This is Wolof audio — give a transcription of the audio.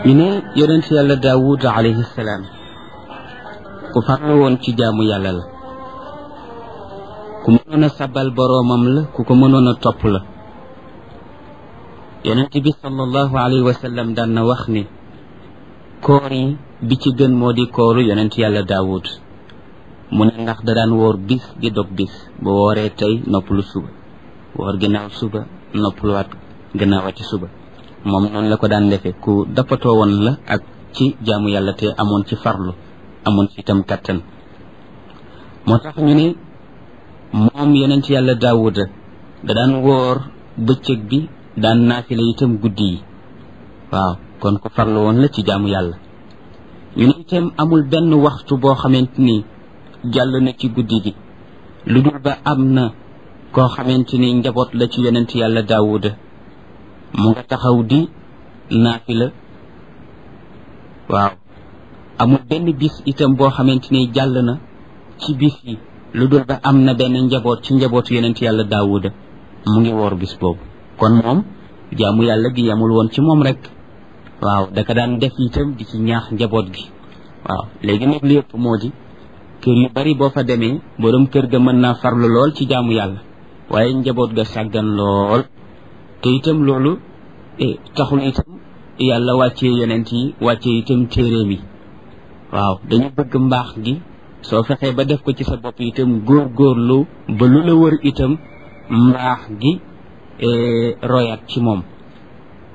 ñu ne yonent yàlla daawud alayhi salaam ku farlu woon ci jaamu yàlla la ku mënoon a sabal boroomam la ku ko mënoon a topp la yonent bi sallallahu alayhi wa sallam daan na wax ni koor yi bi ci gën moo di kooru yonent yàlla daawud mu ne ndax da daan woor bis di dog bis bu wooree tey noppalu suba woor ginnaaw suba noppaluwaat gannaawati suba moom noonu la ko daan defee ku dappatoo woon la ak ci jaamu yàlla te amoon ci farlu amoon ci itam kattan moo tax ñu ne moom yonent yàlla daawuda da daan woor bëccëg bi daan naafila itam guddi yi waaw kon ku farlu woon la ci jaamu yàlla ñu ne itam amul benn waxtu boo xamante ni jàll na ci guddi gi lu dul ba am na koo xamante ni njaboot la ci yonent yàlla daawuda mu nga taxaw di naafila waaw amul benn bis itam boo xamante ni jàll na ci bis yi lu dul ba am na benn njaboot ci njabootu yonent yàlla daawuda mu ngi woor bis boobu kon moom jaamu yàlla gi yamul woon ci moom rek waaw daka daan def itam di ci ñaax njaboot gi waaw léegi nag li yëpp moo di kër yu bari boo fa demee borom kër ga mën naa farlu lool ci jaamu yàlla waaye njaboot ga sàggan lool te itam loolu taxul itam yàlla wàccee yonent yi wàccee itam téeréem yi waaw dañu bëgg mbaax gi soo fexee ba def ko ci sa bopp itam góor góorlu ba lu la wër itam mbaax gi royaat ci moom